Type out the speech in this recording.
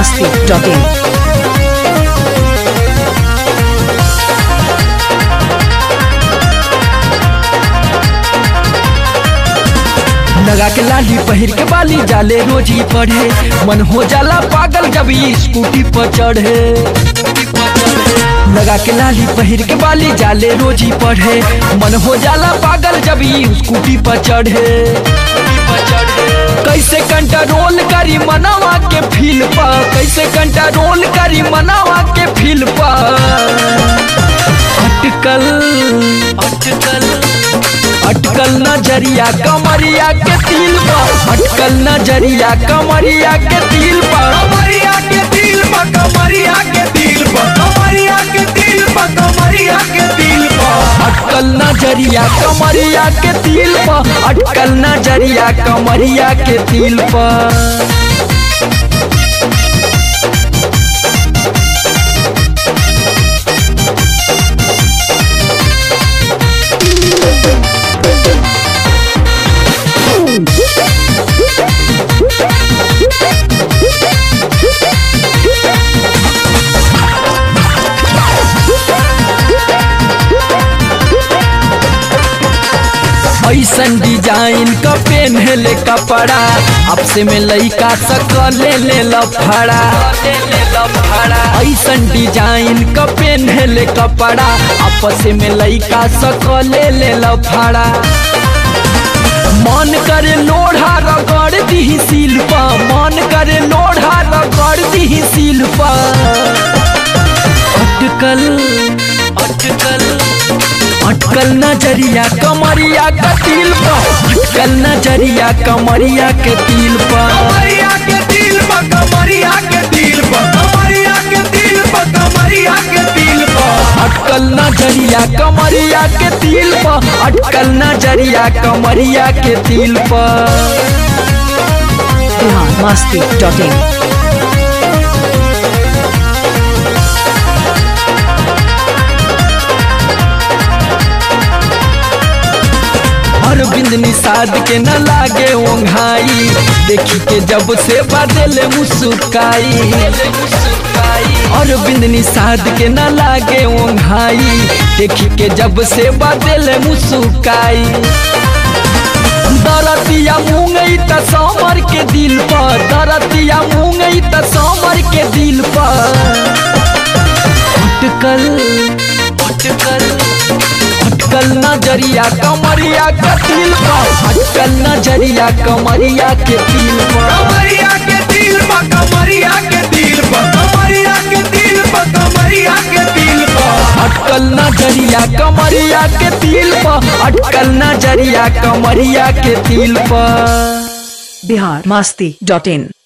biharmasti.in लगा के लाली पहिर के बाली जाले रोज ही पढ़े मन हो जाला पागल जब ये स्कूटी पर चढ़े लगा के लाली पहिर के बाली जाले रोज ही पढ़े मन हो जाला पागल जब ये स्कूटी पर चढ़े कैसे कंट्रोल करी मनावा के फील पर कैसे कंट्रोल करी मनावा के फील पर अटकल अटकल अटकल नजरिया कमरिया के तिल पर अटकल नजरिया कमरिया के तिल पर कमरिया के दिल पर कमरिया के दिल पर कमरिया के दिल पर कमरिया के दिल पर अटकल नजरिया कमरिया के तिल पर अटकल नजरिया कमरिया के तिल पर ऐसन डिजाइन का पेन है ले कपड़ा आपसे में लइका सकल ले ले लफड़ा ऐसन डिजाइन का पेन है ले कपड़ा आपस में लइका सकल ले ले लफड़ा मन करे लोढ़ा रगड़ दी सिल पर मन करे लोढ़ा रगड़ दी सिल पर अटकल अटकल अटकल नजरिया कमरिया के तिल पर अटकल नजरिया कमरिया के तिल पर कमरिया के दिल पर कमरिया के दिल पर कमरिया के दिल पर कमरिया के दिल पर अटकल नजरिया कमरिया के तिल पर अटकल नजरिया कमरिया के तिल पर biharmasti.in अरविंद निषाद के न लागे ओंघाई देखी के जब से बदल मुस्काई अरविंद निषाद के न लागे ओंघाई देखी के जब से बदल मुस्काई दरतिया मूंगई त समर के दिल पर दरतिया मूंगई त समर के दिल पर अटकल अटकल अटकल नजरिया कमरिया के दिल पर अटकल नजरिया कमरिया के दिल पर कमरिया के दिल पर कमरिया के दिल पर कमरिया के दिल पर कमरिया के दिल पर अटकल नजरिया कमरिया के दिल पर अटकल नजरिया कमरिया के दिल पर biharmasti.in